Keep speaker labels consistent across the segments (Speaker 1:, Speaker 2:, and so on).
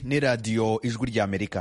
Speaker 1: ni radiyo ijwi ry'amerika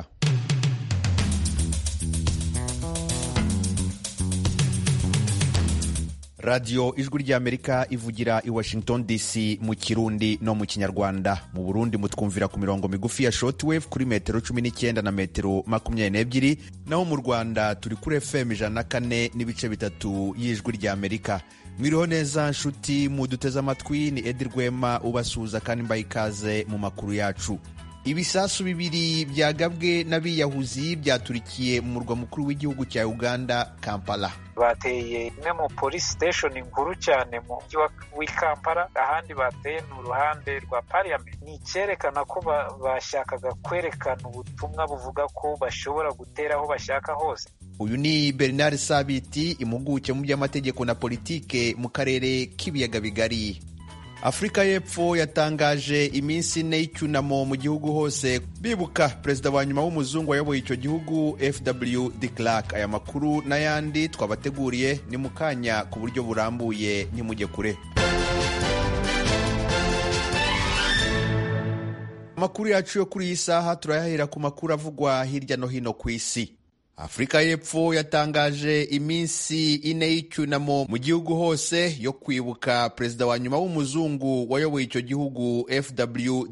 Speaker 1: radiyo ijwi ry'amerika ivugira i washington dc mu kirundi no mu kinyarwanda mu burundi mutwumvira ku mirongo migufi ya shortwave kuri metero cumi n'icyenda na metero makumyabiri n'ebyiri naho mu rwanda turi kuri fm ijana na kane n'ibice bitatu y'ijwi ry'amerika mwiriho neza nshuti muduteze amatwi ni edi rwema ubasuhuza kandi mbaye ikaze mu makuru yacu ibisasu bibiri byagabwe n'abiyahuzi byaturikiye mu murwa mukuru w'igihugu cya uganda kampala
Speaker 2: bateye imwe mu polisi siteshoni nkuru cyane mu mujyi w'i kampala ahandi bateye ni uruhande rwa pariyamenti ni icyerekana ko bashakaga kwerekana ubutumwa buvuga ko bashobora gutera aho bashaka hose
Speaker 1: uyu ni bernard sabiti impuguke mu by'amategeko na politike mu karere k'ibiyaga bigari afurika y'epfo yatangaje iminsi ine y'icyunamo mu gihugu hose bibuka perezida wa nyuma w'umuzungu wayoboye icyo gihugu fw de clark aya makuru n'ayandi twabateguriye ni mu kanya ku buryo burambuye ntimujye kure amakuru yacu yo kuri iyi saha turayahera ku makuru avugwa hirya no hino ku isi afurika y'epfo yatangaje iminsi ine y'icyunamo mu gihugu hose yo kwibuka perezida wa nyuma w'umuzungu wayoboye icyo gihugu fw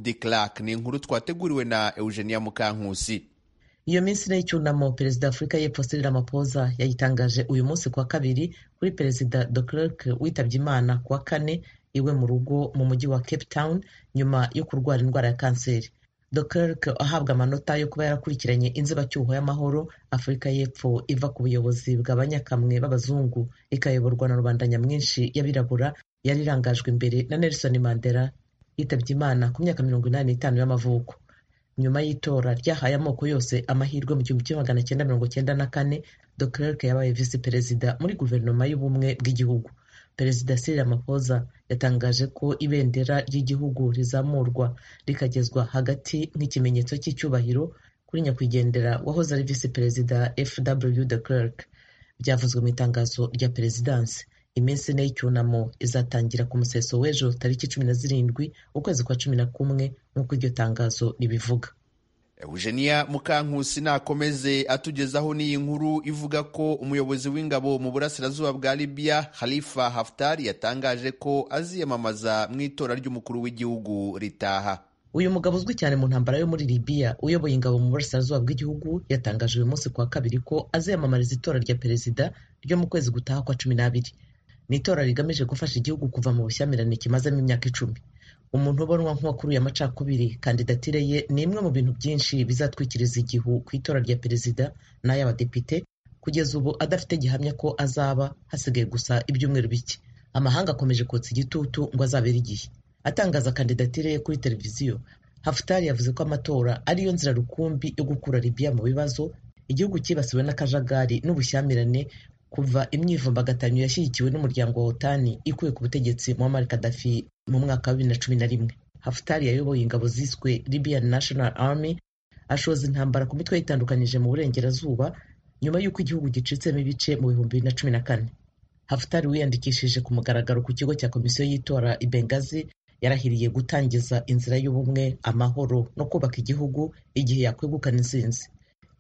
Speaker 1: de clark ni inkuru twateguriwe na eugenia mukankusi
Speaker 3: iyo minsi ine y'icyunamo perezida wa afurika y'epfo cyril ramaphosa yayitangaje uyu munsi kuwa kabiri kuri perezida de clark witabye imana kuwa kane iwe mu rugo mu mujyi wa cape town nyuma yo kurwara indwara ya kanseri Duclerc ahabwa amanota yo kuba yarakurikiranye inzibacyuho y'amahoro Afurika y'Epfo iva ku buyobozi bw'abanyakamwe b'abazungu ikayoborwa na rubanda nyamwinshi y'abirabura yari irangajwe imbere na Nelson Mandela yitabye Imana ku myaka mirongo inani n'itanu y'amavuko nyuma y'itora ryahaye amoko yose amahirwe mu gihumbi kimwe magana cyenda mirongo cyenda na kane Duclerc yabaye visi perezida muri guverinoma y'ubumwe bw'igihugu perezida Cyril Ramaphosa yatangaje ko ibendera ry'igihugu rizamurwa rikagezwa hagati nk'ikimenyetso cy'icyubahiro kuri nyakwigendera wahoze ari visi perezida fw de Klerk byavuzwe mu itangazo rya perezidansi iminsi ine y'icyunamo izatangira ku museso w'ejo tariki cumi na zirindwi ukwezi kwa cumi na kumwe nk'uko iryo tangazo ribivuga
Speaker 1: eugenia mukankusi nakomeze atugezaho n'iyi nkuru ivuga ko umuyobozi w'ingabo mu burasirazuba bwa libya halifa haftar yatangaje ko aziyamamaza mu itora ry'umukuru w'igihugu ritaha
Speaker 3: uyu mugabo uzwi cyane mu ntambara yo muri libya uyoboye ingabo mu burasirazuba bw'igihugu yatangaje uyu munsi kuwa kabiri ko aziyamamariza itora rya perezida ryo mu kwezi gutaha kwa cumi n'abiri ni itora rigamije gufasha igihugu kuva mu bushyamirane kimazemo imyaka icumi umuntu ubonwa nk'uwakuruye amacakubiri kandidatire ye ni imwe mu bintu byinshi bizatwikiriza igihu ku itora rya perezida n'ay'abadepite kugeza ubu adafite gihamya ko azaba hasigaye gusa ibyumweru bike amahanga akomeje kotsa igitutu ngo azabere igihe atangaza kandidatire ye kuri televiziyo hafutari yavuze ko amatora ariyo nzira rukumbi yo gukura libiya mu bibazo igihugu cyibasiwe n'akajagari n'ubushyamirane kuva imyivumbagatanyo yashyigikiwe n'umuryango wa otani ikuye ku butegetsi muammar gaddafi mu mwaka wa bibiri na cumi na rimwe hafutari yayoboye ingabo ziswe libyan national army ashoza intambara ku mitwe yitandukanyije mu burengerazuba nyuma y'uko igihugu gicitsemo ibice mu bihumbi bibiri na cumi na kane hafutari wiyandikishije ku mugaragaro ku kigo cya komisiyo y'itora i bengazi yarahiriye gutangiza inzira y'ubumwe amahoro no kubaka igihugu igihe yakwegukana intsinzi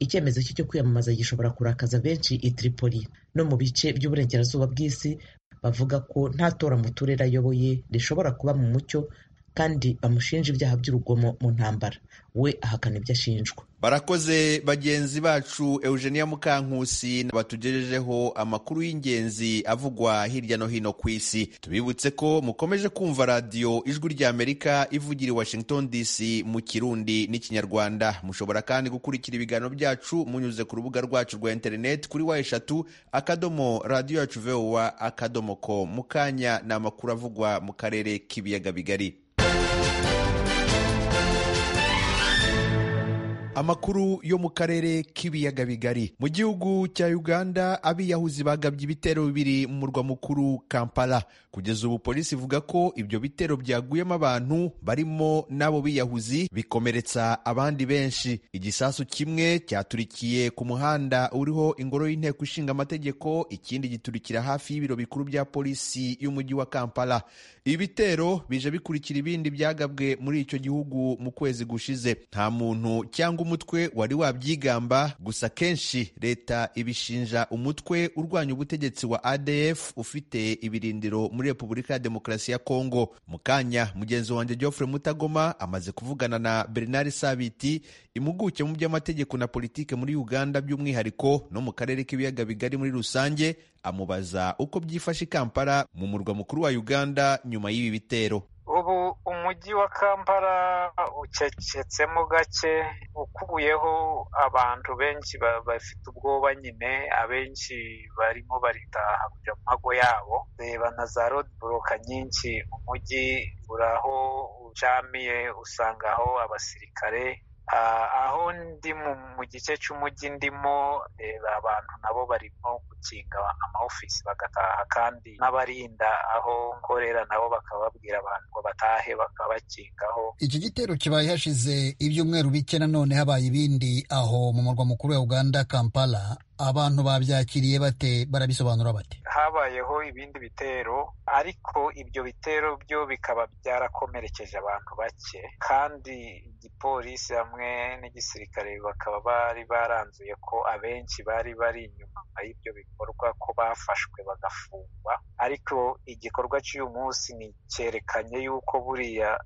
Speaker 3: icyemezo cye cyo kwiyamamaza gishobora kurakaza benshi i Tripoli no mu bice by'uburengerazuba bw'isi bavuga ko nta tora mu turere ayoboye rishobora kuba mu mucyo kandi bamushinja ibyaha by'urugomo mu ntambara we ahakana ibyo ashinjwa
Speaker 1: barakoze bagenzi bacu eugenia mukankusi batugejejeho amakuru y'ingenzi avugwa hirya no hino ku isi tubibutse ko mukomeje kumva radiyo ijwi ry'amerika ivugira i washington dc mu kirundi n'ikinyarwanda mushobora kandi gukurikira ibiganiro byacu munyuze ku rubuga rwacu rwa interineti kuri wa eshatu akadomo radiyo yacu vowa akadomo ko mu kanya ni amakuru avugwa mu karere k'ibiyaga bigari amakuru yo mu karere k'ibiyaga bigari mu gihugu cya uganda abiyahuzi bagabye ibitero bibiri mu murwa mukuru kampala kugeza ubu polisi ivuga ko ibyo bitero byaguyemo abantu barimo n'abo biyahuzi bikomeretsa abandi benshi igisasu kimwe cyaturikiye ku muhanda uriho ingoro y'inteko ishinga amategeko ikindi giturikira hafi y'ibiro bikuru bya polisi y'umujyi wa kampala ibitero bije bikurikira ibindi byagabwe muri icyo gihugu mu kwezi gushize nta muntu cyangwa umutwe wari wabyigamba gusa kenshi leta ibishinja umutwe urwanya ubutegetsi wa adf ufite ibirindiro muri repubulika ya demokarasi ya kongo mu kanya mugenzi wanjye geoffrey mutagoma amaze kuvugana na bernard sabiti impuguke mu by'amategeko na politike muri uganda by'umwihariko no mu karere k'ibiyaga bigari muri rusange amubaza uko byifashe i kampala mu murwa mukuru wa uganda nyuma y'ibi bitero
Speaker 2: ubu umujyi wa kampala ucecetsemo gake ukubuyeho abantu benshi bafite ubwoba nyine abenshi barimo baritaha kujya mu mago yabo reba na za rodiboroka nyinshi umujyi uraho ucamiye usangaho abasirikare aho ndi mu gice cy'umujyi ndimo reba abantu nabo barimo gukinga amaofisi bagataha kandi n'abarinda aho nkorera nabo bakababwira abantu ngo batahe bakabakingaho
Speaker 4: iki gitero kibaye hashize ibyumweru bike nanone habaye ibindi aho mu murwa mukuru wa uganda kampala abantu babyakiriye bate barabisobanura bate
Speaker 2: habayeho ibindi bitero ariko ibyo bitero byo bikaba byarakomerekeje abantu bake kandi igipolisi hamwe n'igisirikare bakaba bari baranzuye ko abenshi bari bari inyuma y'ibyo bikorwa ko bafashwe bagafungwa ariko igikorwa cy'uyu munsi ni cyerekanye y'uko buriya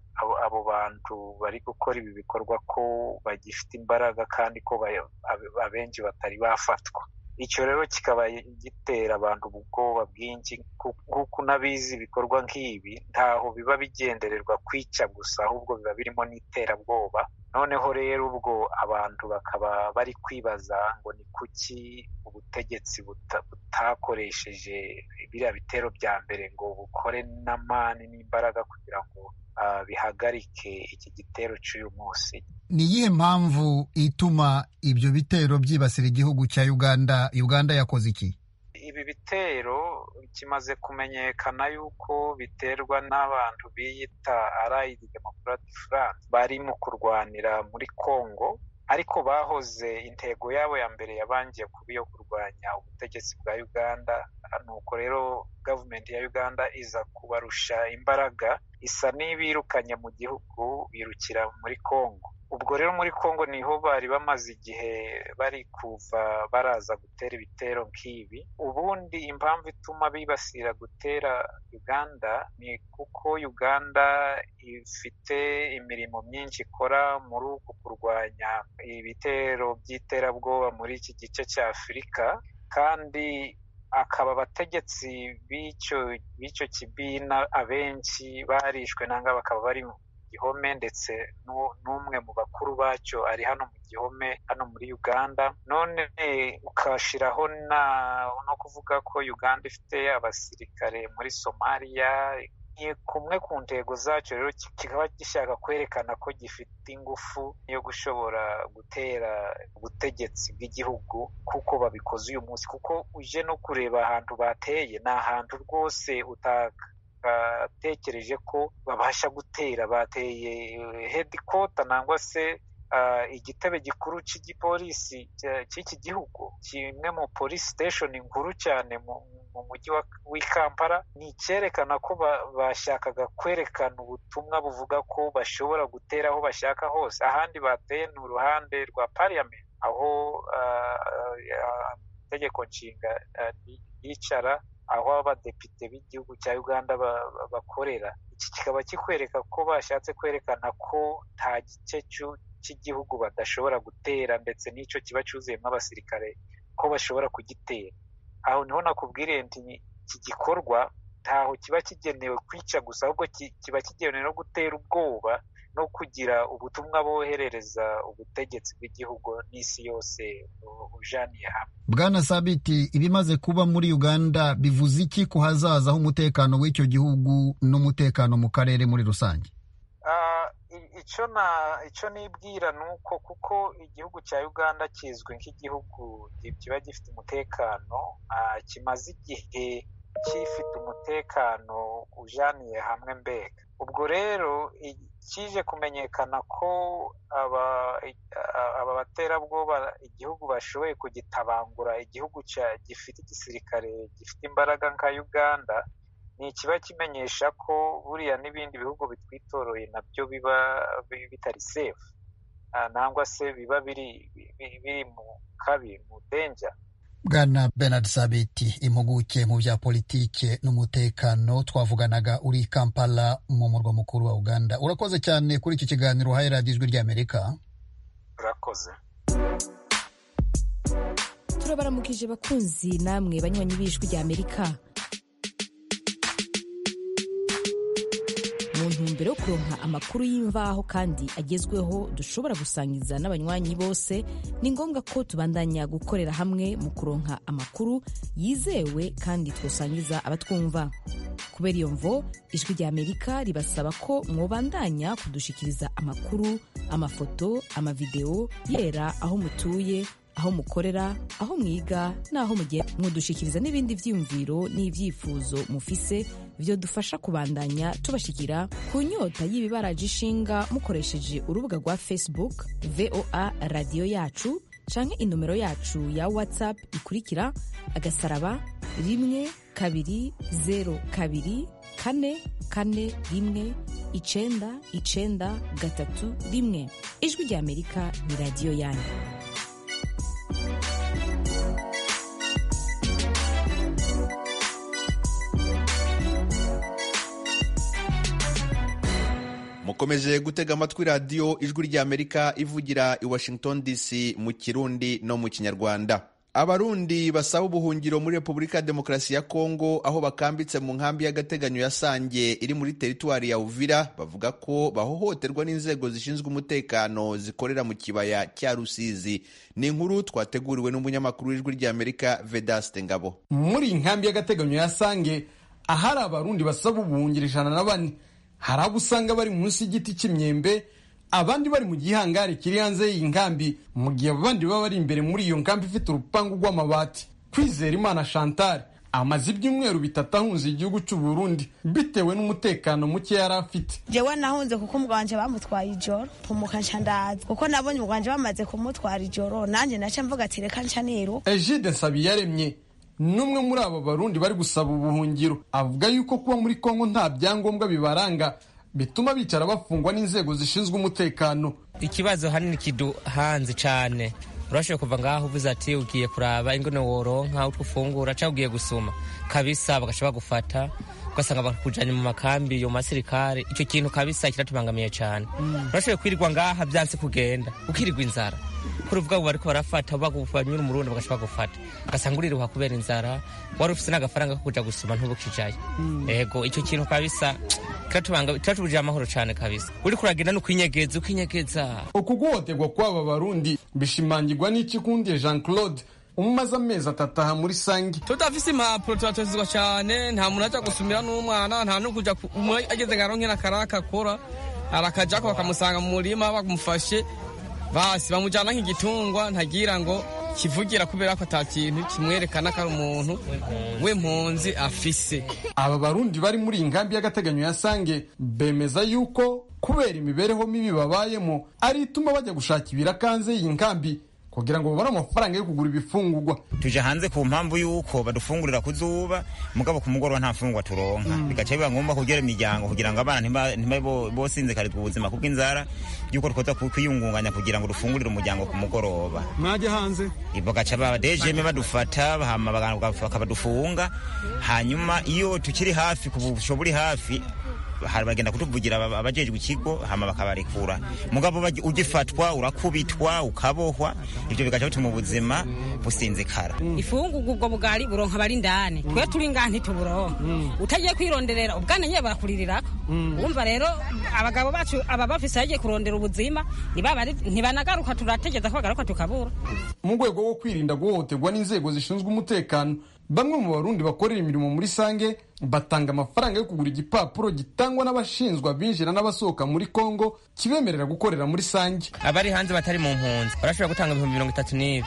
Speaker 2: abo bantu bari gukora ibi bikorwa ko bagifite imbaraga kandi ko abenshi batari bafatwa icyo rero kikaba gitera abantu ubwoba bwinshi kuko unabizi ibikorwa nk'ibi ntaho biba bigendererwa kwica gusa ahubwo biba birimo n'iterabwoba noneho rero ubwo abantu bakaba bari kwibaza ngo ni kuki ubutegetsi butakoresheje biriya bitero bya mbere ngo bukore n'amani n'imbaraga kugira ngo bihagarike iki gitero cy'uyu munsi
Speaker 4: ni iyihe mpamvu ituma ibyo bitero byibasira igihugu cya uganda uganda yakoze iki
Speaker 2: ibi bitero kimaze kumenyekana yuko biterwa n'abantu biyita arayidi demokarati france bari mu kurwanira muri congo ariko bahoze intego yabo ya mbere yabangiye kuba iyo kurwanya ubutegetsi bwa uganda nuko rero gavumenti ya uganda iza kubarusha imbaraga isa n'ibirukanye mu gihugu birukira muri congo ubwo rero muri congo niho bari bamaze igihe bari kuva baraza gutera ibitero nk'ibi ubundi impamvu ituma bibasira gutera uganda ni kuko uganda ifite imirimo myinshi ikora muri uku kurwanya ibitero by'iterabwoba muri iki gice cya afurika kandi akaba abategetsi b'icyo kibina abenshi barishwe nanga bakaba bari gihome ndetse n'umwe mu bakuru bacyo ari hano mu gihome hano muri uganda none ukashyiraho no kuvuga ko uganda ifite abasirikare muri somaliya kumwe ku ntego zacyo rero kikaba gishaka kwerekana ko gifite ingufu yo gushobora gutera ubutegetsi bw'igihugu kuko babikoze uyu munsi kuko uje no kureba ahantu bateye ni ahantu rwose utaka batekereje ko babasha gutera bateye hedikota nangwa se igitebe gikuru cy'igipolisi cy'iki gihugu kimwe mu polisi siteshoni nkuru cyane mu mujyi w'i kampala ni icyerekana ko bashakaga kwerekana ubutumwa buvuga ko bashobora gutera aho bashaka hose ahandi bateye ni uruhande rwa pariyamenti aho itegeko nshinga yicara aho abadepite b'igihugu cya uganda bakorera iki kikaba kikwereka ko bashatse kwerekana ko nta gice cy'igihugu badashobora gutera ndetse n'icyo kiba cyuzuyemo abasirikare ko bashobora kugitera aho niho nakubwiriye nti iki gikorwa ntaho kiba kigenewe kwica gusa ahubwo kiba kigenewe no gutera ubwoba no kugira ubutumwa boherereza ubutegetsi bw'igihugu n'isi yose ujaniye hamwe
Speaker 4: bwana sabiti ibimaze kuba muri uganda bivuze iki ku hazaza h'umutekano w'icyo gihugu n'umutekano mu karere muri rusange
Speaker 2: icyo na icyo nibwira ni uko kuko igihugu cya uganda kizwi nk'igihugu kiba gifite umutekano kimaze igihe gifite umutekano ujaniye hamwe mbega ubwo rero kije kumenyekana ko aba baterabwoba igihugu bashoboye kugitabangura igihugu gifite igisirikare gifite imbaraga nka uganda ni ikiba kimenyesha ko buriya n'ibindi bihugu bitwitoroye nabyo biba bitari sefu nangwa se biba biri mu kabi mu denja
Speaker 4: bwana bernard sabiti impuguke mu bya politike n'umutekano twavuganaga uri kampala mu murwa mukuru wa uganda urakoze cyane kuri iki kiganiro uhaye radiyo ijwi ry'amerika
Speaker 2: urakoze
Speaker 5: turabaramukije bakunzi namwe banywanyi b'ijwi ry'amerika mu ntumbero yo kuronka amakuru y'imvaho kandi agezweho dushobora gusangiza n'abanywanyi bose ni ngombwa ko tubandanya gukorera hamwe mu kuronka amakuru yizewe kandi twosangiza abatwumva kubera iyo mvo ijwi ry'amerika ribasaba ko mwobandanya kudushikiriza amakuru amafoto amavidewo yera aho mutuye aho mukorera aho mwiga n'aho mugiye mudushyikiriza n'ibindi byiyumviro n'ibyifuzo mufise byo dufasha kubandanya tubashyikira ku nyota y'ibibaraje ishinga mukoresheje urubuga rwa facebook voa radiyo yacu canke inomero yacu ya whatsapp ikurikira agasaraba rimwe kabiri zeru kabiri kane kane rimwe icenda icenda gatatu rimwe ijwi ry'amerika ni radiyo yanyu
Speaker 1: mukomeje gutega amatwi radiyo ijwi ry'amerika ivugira i washington dc mu kirundi no mu kinyarwanda abarundi basaba ubuhungiro muri repubulika ya demokarasi ya kongo aho bakambitse mu nkambi y'agateganyo ya sange iri muri teritwari ya uvira bavuga ko bahohoterwa n'inzego zishinzwe umutekano zikorera mu kibaya cya rusizi ni inkuru twateguriwe n'umunyamakuru w'ijwi ry'amerika vedaste ngabo
Speaker 6: muri nkambi y'agateganyo ya sange ahari abarundi basaba ubuhungiro ijana na bane hari abo usanga bari munsi y'igiti cy'imyembe abandi bari mu gihangari kiri hanze y'iyi nkambi mu gihe abandi baba bari imbere muri iyo nkambi ifite urupangu rw'amabati kwizera imana chantal amaze ibyumweru bitatu ahunze igihugu cy'u Burundi bitewe n'umutekano muke yari afite
Speaker 7: jewe nahunze kuko umuganje bamutwaye ijoro mpumuka nca ndaza kuko nabonye umuganje bamaze kumutwara ijoro nanjye naca mvuga ati reka nca niru
Speaker 6: ejide nsabiyaremye n'umwe muri abo barundi bari gusaba ubuhungiro avuga yuko kuba muri kongo nta byangombwa bibaranga bituma bicara bafungwa n'inzego zishinzwe umutekano
Speaker 8: ikibazo hanini kiduhanze cyane urashobora kuva ngaho uvuze ati ugiye kuraba ingono woronka utwo ufungura cyangwa ugiye gusoma kabisa bagashobora bagufata ugasanga bakujyanye mu makambi yo mu masirikare icyo kintu kabisa kiratubangamiye cyane urashobora kwirirwa ngaha byanse kugenda ukirirwa inzara kuri ubwabo bariko barafata bagubanyura umurundi bagashobora gufata ugasanga uriruha kubera inzara wari ufise n'agafaranga ko kuja gusoma ntubukijayo ego icyo kintu kabisa kiratubujije amahoro cane kabisa uriko uragenda ni ukwinyegeza ukinyegeza
Speaker 6: ukuguhoterwa kw'aba barundi bishimangirwa n'ikikundiye jean claude umaze amezi atatu aha muri sangi
Speaker 9: tutafise impapuro turatozizwa cane nta muntu aja gusumira n'umwana nta n'ukuja umwe ageze ngaronke n'akaraka akora arakajako bakamusanga mu murima bamufashe basi bamujyana nk'igitungwa ntagira ngo kivugira kubera ko ata kintu kimwerekana ko ari umuntu w'impunzi afise
Speaker 6: aba barundi bari muri iyi nkambi y'agateganyo ya sange bemeza yuko kubera imibereho mibi babayemo ari ituma bajya gushaka ibirakanze iyi nkambi kugira ngo babone amafaranga yo kugura ibifungurwa
Speaker 10: tuje hanze ku mpamvu y'uko badufungurira ku zuba mugabo ku mugoroba nta fungwa turonka bigaca biba ngombwa kugera imiryango kugira ngo abana ntibabe bosinze karitwa ubuzima kubw'inzara y'uko twoza kwiyungunganya kugira ngo dufungurire umuryango ku mugoroba
Speaker 9: mwajya hanze
Speaker 10: bagaca ba dejeme badufata hama bakabadufunga hanyuma iyo tukiri hafi ku busho buri hafi bagenda kutuvugira abajejwe ikigo hama bakabarekura mugabo ugifatwa urakubitwa ukabohwa ivyo bigaca bituma ubuzima businzikara
Speaker 11: ifungurwa ubwo bugari buronka abari ndani twe turi ngaha ntituburonka utagiye kwironderera ubwana nyine barakurirako wumva rero abagabo bacu aba bafise bagiye kurondera ubuzima ntibanagaruka turategeza ko bagaruka tukabura
Speaker 6: mu rwego rwo kwirinda guhohoterwa n'inzego zishinzwe umutekano bamwe mu barundi bakorera imirimo muri sange batanga amafaranga yo kugura igipapuro gitangwa n'abashinzwa abinjira n'abasohoka muri kongo kibemerera gukorera muri sange
Speaker 8: abari hanze batari mu mpunzi barashobora gutanga ibihumbi mirongo itatu n'ibi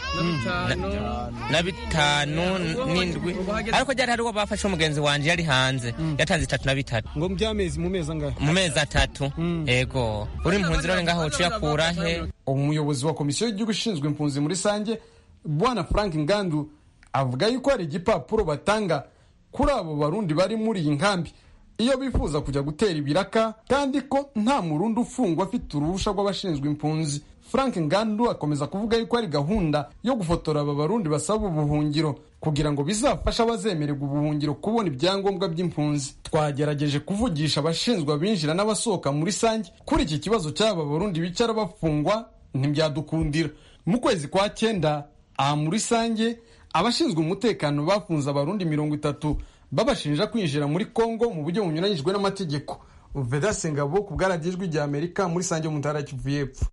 Speaker 8: na bitanu n'indwi ariko ryari hari uwo bafashe umugenzi wanjye yari hanze yatanze itatu na bitatu
Speaker 12: ngo by'amezi mu mezi angahe
Speaker 8: mu mezi atatu yego uri mpunzi rero ngaho uciye akura he
Speaker 6: umuyobozi wa komisiyo y'igihugu ishinzwe impunzi muri sange bwana frank ngandu avuga yuko hari igipapuro batanga kuri abo barundi bari muri iyi nkambi iyo bifuza kujya gutera ibiraka kandi ko nta murundi ufungwa afite uruhusha rw'abashinzwe impunzi frank ngandu akomeza kuvuga yuko hari gahunda yo gufotora aba barundi basaba ubuhungiro kugira ngo bizafashe abazemererwa ubuhungiro kubona ibyangombwa by'impunzi twagerageje kuvugisha abashinzwe abinjira n'abasohoka muri sange kuri iki kibazo cy'aba barundi bicara bafungwa ntibyadukundira mu kwezi kwa cyenda aha muri sange abashinzwe umutekano bafunze abarundi mirongo itatu babashinja kwinjira muri kongo mu buryo bunyuranyijwe n'amategeko vedase ngabo ku bwaragijwe rya amerika muri sange mu ntara kivu y'epfo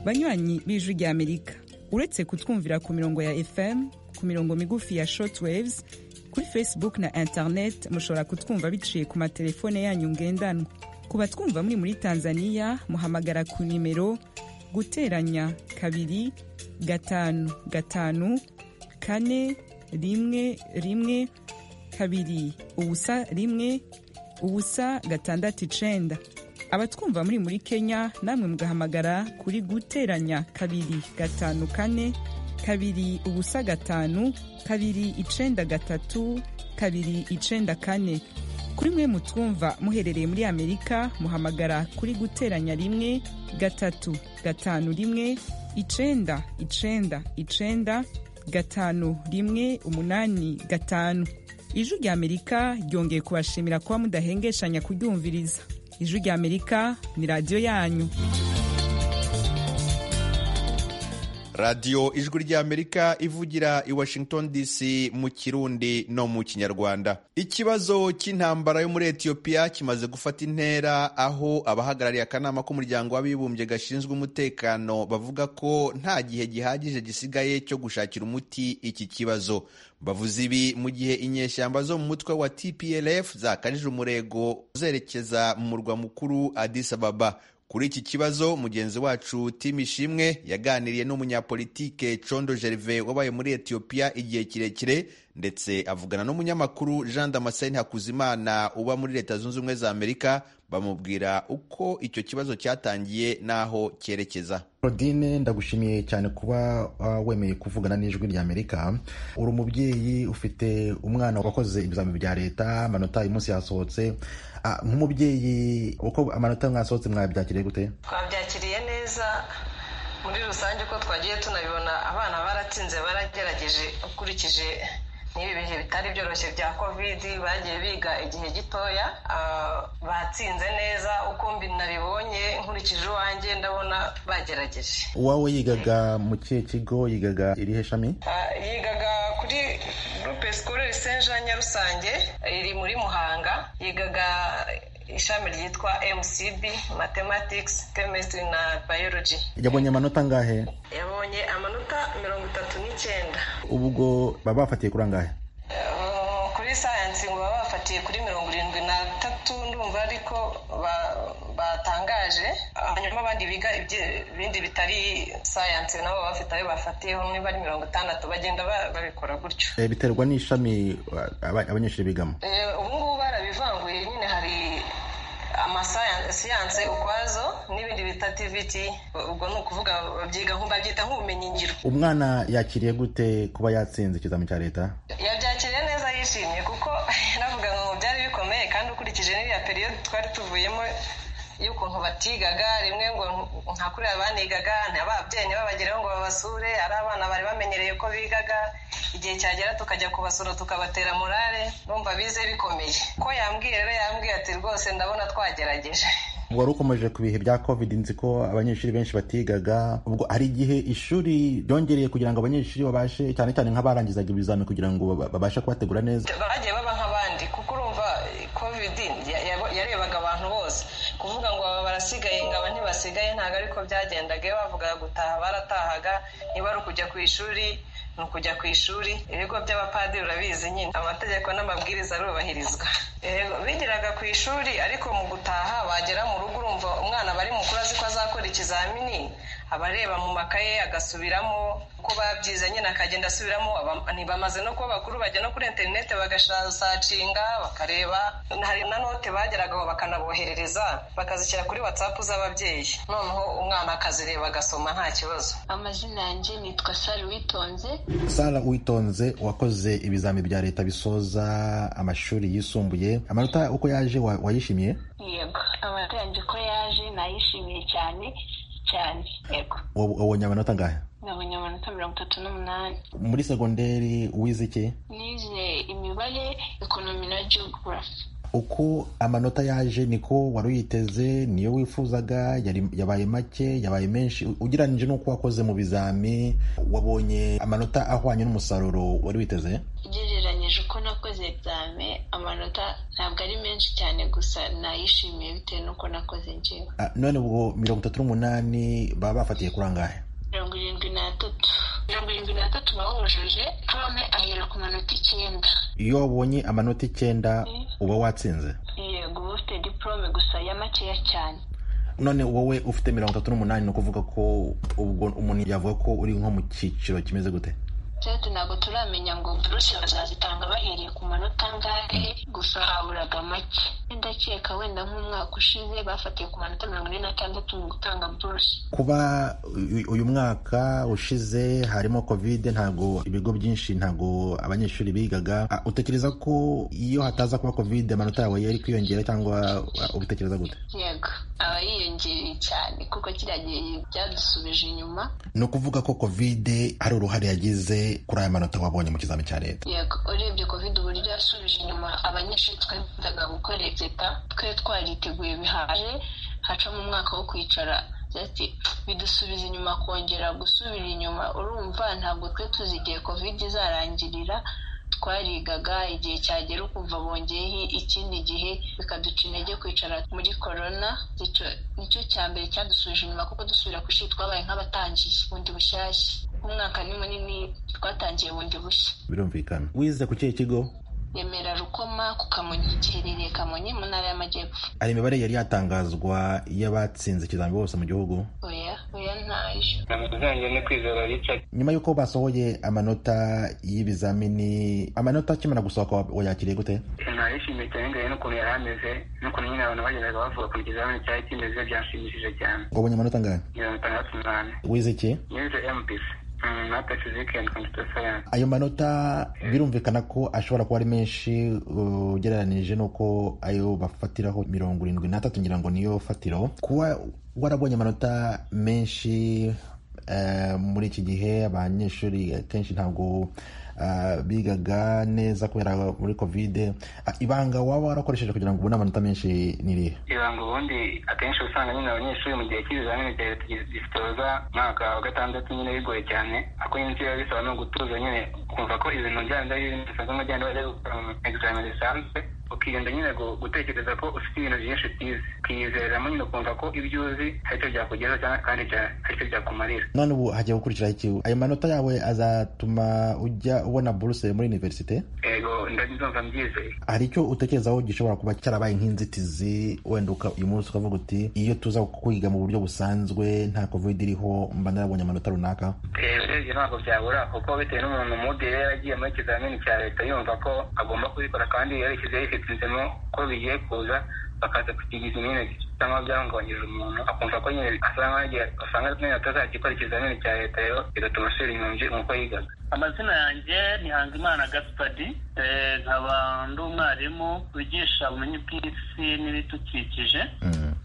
Speaker 13: banywanyi b'ijwi rya amerika uretse kutwumvira ku mirongo ya fm ku mirongo migufi ya short waves kuri facebook na internet mushobora kutwumva biciye ku matelefone yanyu ngendanwa ku batwumva muri muri tanzania muhamagara ku nimero guteranya kabiri gatanu gatanu kane rimwe rimwe kabiri ubusa rimwe ubusa gatandatu icenda abatwumva muri muri kenya namwe mugahamagara kuri guteranya kabiri gatanu kane kabiri ubusa gatanu kabiri icenda gatatu kabiri icenda kane kuri mwe mutwumva muherereye muri amerika muhamagara kuri guteranya rimwe gatatu gatanu rimwe icenda icenda icenda gatanu rimwe umunani gatanu ijwi rya amerika ryongeye kubashimira kuba mudahengeshanya kuryumviriza ijwi rya amerika ni radiyo yanyu
Speaker 1: radiyo ijwi ry'amerika ivugira i washington dc mu kirundi no mu kinyarwanda ikibazo cy'intambara yo muri etiyopiya kimaze gufata intera aho abahagarariye akanama k'umuryango w'abibumbye gashinzwe umutekano bavuga ko nta gihe gihagije gisigaye cyo gushakira umuti iki kibazo bavuze ibi mu gihe inyeshyamba zo mu mutwe wa tplf zakajije umurego zerekeza mu murwa mukuru addis ababa kuri iki kibazo mugenzi wacu Tim Ishimwe yaganiriye n'umunyapolitike Condo Gerve wabaye muri Ethiopia igihe kirekire ndetse avugana n'umunyamakuru Jean Damascene Hakuzimana uba muri Leta Zunze Ubumwe za Amerika bamubwira uko icyo kibazo cyatangiye n'aho cyerekeza
Speaker 14: rodine ndagushimiye cyane kuba wemeye kuvugana n'ijwi rya amerika uri umubyeyi ufite umwana wakoze ibizamini bya leta amanota uyu munsi yasohotse nk'umubyeyi uko amanota mwasohotse mwabyakiriye gute
Speaker 15: twabyakiriye neza muri rusange uko twagiye tunabibona abana baratsinze baragerageje ukurikije n'ibi bihe bitari byoroshye bya kovidi bagiye biga igihe gitoya batsinze neza uko mbi nabibonye nkurikije iwanjye ndabona bagerageje
Speaker 14: uwawe yigaga mu kihe kigo yigaga irihe shami
Speaker 15: yigaga kuri gurupe sikorere senja nyarusange iri muri muhanga yigaga ishami ryitwa mcb mathematics chemistry na biology
Speaker 14: yabonye amanota angahe
Speaker 15: yabonye amanota mirongo itatu n'icyenda
Speaker 14: ubwo baba bafatiye kuri angahe
Speaker 15: kuri sayansi ngo baba bafatiye kuri mirongo irindwi n'atatu ndumva ariko batangaje hanyuma abandi biga ibindi bitari sayansi nabo bafite ayo bafatiyeho niba ari mirongo itandatu bagenda babikora gutyo
Speaker 14: biterwa n'ishami abanyeshuri bigamo
Speaker 15: ubu ngubu barabivanguye nyine hari amasiyanse ukwazo n'ibindi bita tiviti ubwo ni ukuvuga babyiga babyita nk'ubumenyi ngiro
Speaker 14: umwana yakiriye gute kuba yatsinze ikizamini cya leta
Speaker 15: yabyakiriye neza yishimye kuko navuga ngo byari bikomeye kandi ukurikije n'iriya periyodi twari tuvuyemo y'ukuntu batigaga rimwe ngo nka kuriya banigaga ababyeyi ntibabageraho ngo babasure ari abana bari bamenyereye ko bigaga igihe cyagera tukajya kubasura tukabatera morale numva bize bikomeye ko yambwiye rero yambwiye ati rwose ndabona twagerageje
Speaker 14: wari ukomeje ku bihe bya covid nzi ko abanyeshuri benshi batigaga ubwo hari igihe ishuri ryongereye kugira ngo abanyeshuri babashe cyane cyane nk'abarangizaga ibizami kugira ngo babashe kubategura neza
Speaker 15: bagiye baba nk'abandi kuko urumva covid yarebaga abantu bose kuvuga ngo aba barasigaye ngo aba ntibasigaye ntabwo ariko byagendaga iyo bavugaga gutaha baratahaga niba ari ukujya ku ishuri ni ukujya ku ishuri ibigo by'abapadiri urabizi nyine amategeko n'amabwiriza arubahirizwa Yego, bigiraga ku ishuri ariko mu gutaha wagera mu rugo urumva umwana bari mukuru azi ko azakora ikizamini aba areba mu makaye agasubiramo uko babyize nyine akagenda asubiramo Aba- ntibamaze no kuba bakuru bajya no kuri interineti bagasacinga bakareba hari na note bageragaho bakanaboherereza bakazishyira kuri watsapu z'ababyeyi noneho umwana akazireba agasoma nta kibazo
Speaker 12: amazina yanjye nitwa sari witonze
Speaker 14: sara witonze wakoze ibizami bya leta bisoza amashuri yisumbuye amanota uko yaje wa- wayishimiye
Speaker 12: yego amanota yanjye ko yaje nayishimiye cyane cyane yego
Speaker 14: Wa- wabonye amanota angahe
Speaker 12: nabonye amanota mirongo itatu n'umunani
Speaker 14: muri segonderi wize iki
Speaker 12: nize imibare ekonomi na geography
Speaker 14: uko amanota yaje niko wari uyiteze niyo wifuzaga yari- yabaye make yabaye menshi u- ugereranyije n'uko wakoze mu bizami wabonye amanota ahwanye n'umusaruro wari witeze
Speaker 12: ugereranyije uko nakoze egizame amanota ntabwo ari menshi cyane gusa nayishimiye bitewe n'uko nakoze njyewe
Speaker 14: Ah, none ubwo mirongo itatu n'umunani baba bafatiye kuri angahe
Speaker 12: mirongo irindwi n'atatu mirongo irindwi n'atatu bawujuje pome ahera ku manota icyenda
Speaker 14: iyo wabonye amanota icyenda uba watsinze
Speaker 12: yego uba ufite diporome gusa ya makeya cyane
Speaker 14: none wowe ufite mirongo itatu n'umunani ni ukuvuga ko ubwo umuntu yavuga ko uri nko mu cyiciro kimeze gute
Speaker 12: tete ntabwo turamenya ngo buruse bazazitanga bahereye ku manota angahe gusa haburaga make ndakeka wenda nk'umwaka ushize bafatiye ku manota mirongo ine n'atandatu mu gutanga buruse
Speaker 14: kuba uyu- uyu mwaka ushize harimo kovide ntago ibigo byinshi ntago abanyeshuri bigaga Ah, utekereza ko iyo hataza kuba kovide amanota yawe yari kwiyongera cyangwa ah, ubitekereza gute
Speaker 12: yego aba yiyongereye cyane kuko kiriya gihe byadusubije inyuma
Speaker 14: ni ukuvuga ko kovide hari uruhare yagize kuri aya manota wabonye mu kizami cya leta
Speaker 12: yego urebye covid uburyo yasubije inyuma abanyeshuri twifuzaga gukora egzeta twe twariteguye bihaje hacamo umwaka wo kwicara ati bidusubiza inyuma kongera gusubira inyuma urumva ntabwo twe tuzi igihe covid izarangirira twarigaga igihe cyagera ukumva bongeyeho ikindi gihe bikaduca intege kwicara muri korona nicyo nicyo cya mbere cyadusubije inyuma kuko dusubira ku ishuri twabaye nk'abatangiye bundi bushyashya umwaka ni munini twatangiye bundi bushya
Speaker 14: birumvikana wize ku kihe kigo
Speaker 12: remera rukoma ku kamonyi giherereye kamonyi mu ntara y'amajyepfo
Speaker 14: hari imibare yari yatangazwa y'abatsinze ikizami bose mu gihugu
Speaker 12: oya oya ntayo
Speaker 16: zanjye ni kwizera richard
Speaker 14: nyuma y'uko basohoye amanota y'ibizamini amanota akimara gusohoka wa- wayakiriye gute
Speaker 16: nayishimiye cyane ndebe n'ukuntu yari ameze n'ukuntu nyine abantu bageraga bavuga ku ikizamini cyari kimeze byanshimishije cyane
Speaker 14: wabonye amanota angahe
Speaker 16: mirongo itandatu n'umunani
Speaker 14: wize iki
Speaker 16: nize mpc mata fizike and computer science
Speaker 14: ayo manota birumvikana ko ashobora kuba ari menshi uh, ugereranije n'uko ayo bafatiraho mirongo irindwi n'atatu ngira ngo niyo fatiro kuba warabonye amanota menshi eh, muri iki gihe abanyeshuri akenshi ntabwo ah, bigaga neza kubera muri kovide Ah, ibanga waba warakoresheje kugira ngo ubone amanota menshi ni irihe
Speaker 16: ibanga ubundi akenshi usanga nyine abanyeshuri mu gihe cy'ibizamini cya leta gisoza umwaka wa gatandatu nyine bigoye cyane ako nyine icyo biba bisaba ni ugutuza nyine ukumva ko ibintu byanda bisanzwe mugenda bajya gukora mu egizamini risanzwe ukirinda nyine gu- gutekereza ko ufite ibintu byinshi utize ukiyizeramo nyine ukumva ko ibyo uzi aricyo byakugeza cyangwa kandi bya- aricyo byakumarira
Speaker 14: none ubu hagiye gukurikiraho iki ayo manota yawe azatuma ujya ubona buruse muri univerisite
Speaker 16: ego ndabizumva mbyizeye
Speaker 14: hari icyo utekerezaho gishobora kuba cyarabaye nk'inzitizi wenda uka- uyu munsi ukavuga uti iyo tuza kwiga mu buryo busanzwe nta covid iriho mba narabonye amanota runaka
Speaker 16: Eh, urebye ntabwo byabura kuko bitewe n'umuntu mude yari yaragiye muri ikizamini cya leta yumva ko agomba kubikora kandi yarishyize yifitizemo ko bigiye kuza bakaza kukigiza nyine cyangwa byamwongeje umuntu akumva ko nyine asa nk'aho yagiye asanga nyine atazakikora ikizamini cya leta rero bigatuma asubira inyunji nk'uko yigaga
Speaker 17: amazina yanjye ni Hangimana Gaspard eh, nkaba ndi umwarimu wigisha ubumenyi bw'isi n'ibidukikije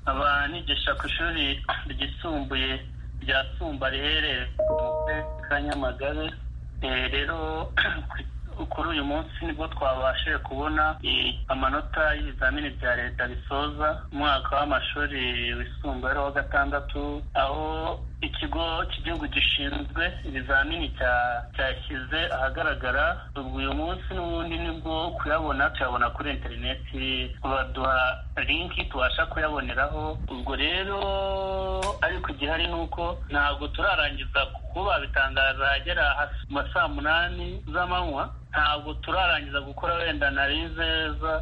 Speaker 17: nkaba nigisha ku ishuri ryisumbuye rya Sumba riherereye mu karere ka Nyamagabe Eh, rero kuri uyu munsi nibwo twabashije kubona eh, amanota y'ibizamini bya leta bisoza umwaka w'amashuri wisumbuye ari uwa gatandatu aho ikigo cy'igihugu gishinzwe ibizamini cyashyize ahagaragara ubwo uyu munsi n'ubundi nibwo kuyabona tuyabona kuri interineti baduha linki tubasha kuyaboneraho ubwo rero ariko igihari ni uko ntabwo turarangiza kuba bitangaza ahagera hasi mu ma saa munani z'amanywa ntabwo turarangiza gukora wenda narizeza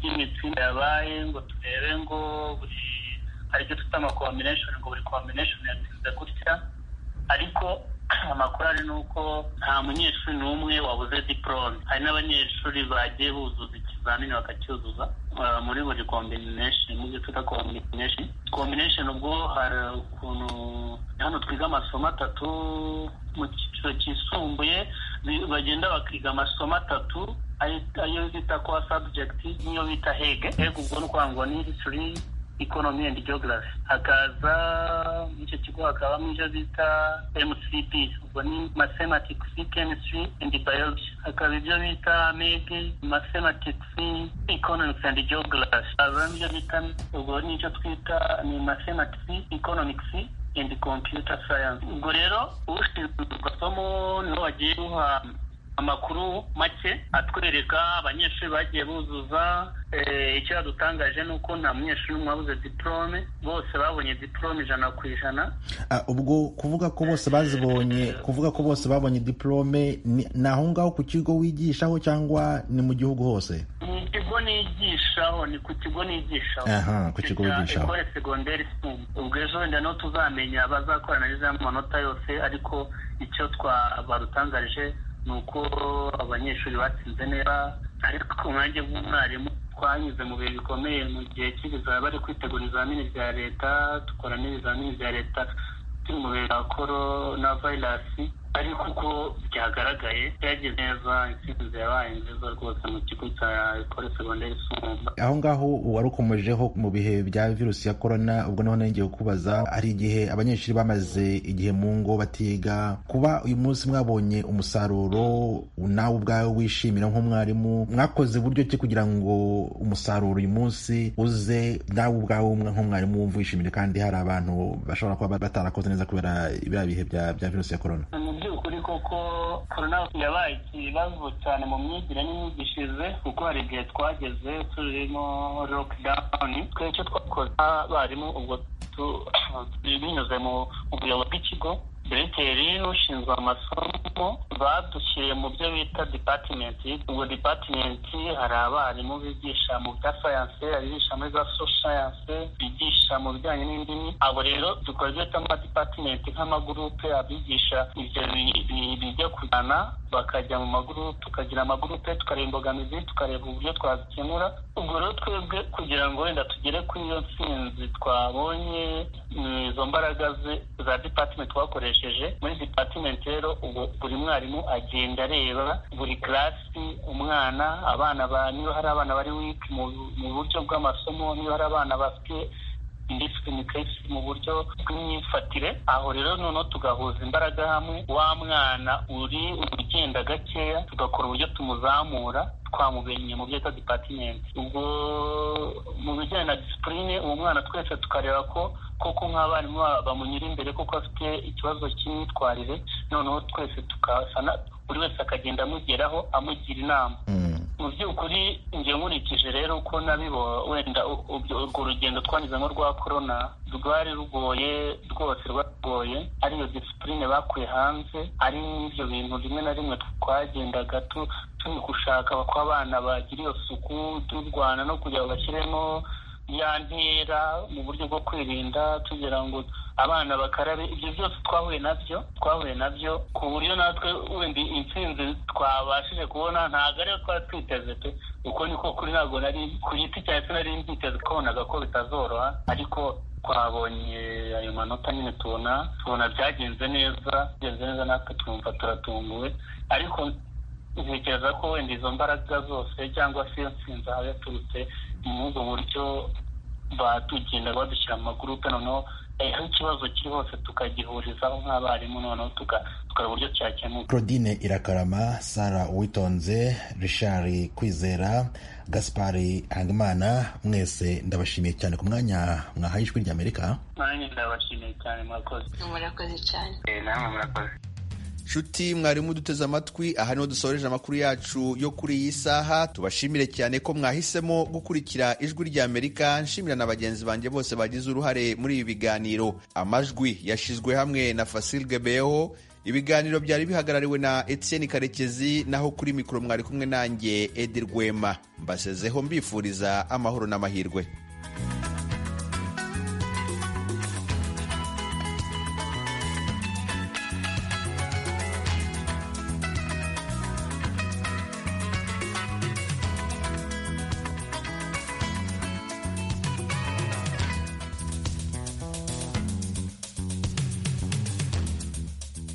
Speaker 17: ry'imitsinde yabaye ngo turebe ngo buri hari icyo twita amakombineshoni ngo buri kombineshoni yatsinze gutya ariko amakuru ari ni uko nta munyeshuri n'umwe wabuze diporome hari n'abanyeshuri bagiye buzuza ikizamini bakacyuzuza muri buri kombineshoni mu byo twita kombineshoni kombineshoni ubwo hari ukuntu hano twiga amasomo atatu mu cyiciro cyisumbuye bagenda bakiga amasomo atatu ayo bita kuba sabujegiti n'iyo bita hege hege ubwo ni ukuvuga ngo ni histori economy and geography hakaza muri icyo kigo hakabamo ibyo bita mcp ubwo ni mathematics chemistry and biology hakaba ibyo bita meg mathematics economics and geography hakazamo ibyo bita ubwo ni icyo twita ni mathematics economics and computer science ubwo rero ushinzwe somo niho bagiye guha amakuru make atwereka abanyeshuri bagiye buzuza icyo yadutangaje ni uko nta munyeshuri n'umwe wabuze diporome bose babonye diporome ijana ku ijana
Speaker 14: ubwo kuvuga ko bose bazibonye kuvuga ko bose babonye diporome ni aho ngaho ku kigo wigishaho cyangwa ni mu gihugu hose
Speaker 17: mu kigo nigishaho ni ku kigo nigishaho
Speaker 14: ku kigo wigishaho
Speaker 17: ekore segonderi ubwo ejo wenda niho tuzamenya bazakorana y'amanota yose ariko icyo barutangarije ni uko abanyeshuri batsinze neza ariko ku mwanya w'umwarimu twanyuze mu bihe bikomeye mu gihe cy'ibizaba bari kwitegura ibizamini bya leta dukora n'ibizamini bya leta turi mu bihe bya korona vayirasi ariko uko byagaragaye byagiye neza intsinzi yabaye nziza rwose mu kigo cya ekore segonderi sumba
Speaker 14: aho ngaho warukomejeho mu bihe bya virusi ya korona ubwo niho nongeye kubaza hari igihe abanyeshuri bamaze igihe mu ngo batiga kuba uyu munsi mwabonye umusaruro nawe ubwawe wishimira nk'umwarimu mwakoze uburyo ki kugira ngo umusaruro uyu munsi uze nawe ubwawe nk'umwarimu wumva wishimire kandi hari abantu bashobora kuba batarakoze neza kubera biriya bihe bya virusi ya korona
Speaker 17: by'ukuri koko korona yabaye ikibazo cyane mu myigire n'imyigishirize kuko hari igihe twageze turimo lokidawuni twe icyo twakoze abarimu ubwo binyuze mu buyobozi bw'ikigo diregiteri ushinzwe amasomo badushyiriye mu byo bita dipatimenti ubwo dipatimenti hari abarimu bigisha mu bya sayanse abigisha muri za so sayanse bigisha mu bijyanye n'indimi abo rero dukora ibyo bita amadipatimenti nk'amagurupe abigisha ibyo bijya kujyana bakajya mu magurupe tukagira amagurupe tukareba imbogamizi tukareba uburyo twazikemura ubwo rero twebwe kugira ngo wenda tugere kuri iyo ntsinzi twabonye izo mbaraga za dipatimenti twakoresha muri dipatimenti rero buri mwarimu agenda areba buri karasi umwana abana niba hari abana bari wiki mu buryo bw'amasomo niba hari abana bafite indisipulinikesi mu buryo bw'imyifatire aho rero noneho tugahuza imbaraga hamwe wa mwana uri ugenda gakeya tugakora uburyo tumuzamura twamubenye mu byo bita dipatimenti ubwo mu bijyanye na disipurine uwo mwana twese tukareba ko koko nk'abarimu bamunyura imbere kuko afite ikibazo cy'imyitwarire noneho twese tukasana buri wese akagenda amugeraho amugira inama mu by'ukuri njye nkurikije rero uko nabibo wenda urwo rugendo twanyuzemo rwa korona rwari rugoye rwose rwagoye ariyo disipurine bakuye hanze ari n'ibyo bintu rimwe na rimwe twagendaga turi gushaka ko abana bagira iyo suku turwana no kugira ngo bashyiremo ya ntera mu buryo bwo kwirinda tugira ngo abana bakarabe ibyo byose twahuye nabyo twahuye nabyo ku buryo natwe wenda intsinzi twabashije kubona ntabwo ariyo twari twiteze pe uko niko kuri ntabwo nari ku giti cyacu nari mbiteze twabonaga ko bitazoroha ariko twabonye ayo manota nyine tubona tubona byagenze neza byagenze neza natwe twumva turatunguwe ariko ntekereza ko wenda izo mbaraga zose cyangwa se iyo nsinzi aho yaturutse ni muri ubwo buryo batugenda badushyira mu magurupe noneho aho ikibazo kiri hose tukagihurizaho nk'abarimu noneho tukareba uburyo cyakemuka
Speaker 14: claudine irakarama sara uwitonze richard kwizera gaspari hangimana mwese ndabashimiye cyane ku mwanya mwahaye ijwi ry'amerika
Speaker 17: nanjye ndabashimiye cyane murakoze
Speaker 12: murakoze cyane
Speaker 16: namwe murakoze
Speaker 1: nshuti mwarimu duteze amatwi aha niho dusoreje amakuru yacu yo kuri iyi saha tubashimire cyane ko mwahisemo gukurikira ijwi ry'amerika nshimira na bagenzi banjye bose bagize uruhare muri ibi biganiro amajwi yashyizwe hamwe na fasil gebeho ibiganiro byari bihagarariwe na etienne karekezi naho kuri mikoro mwari kumwe nanjye edi rwema mbasezeho mbifuriza amahoro n'amahirwe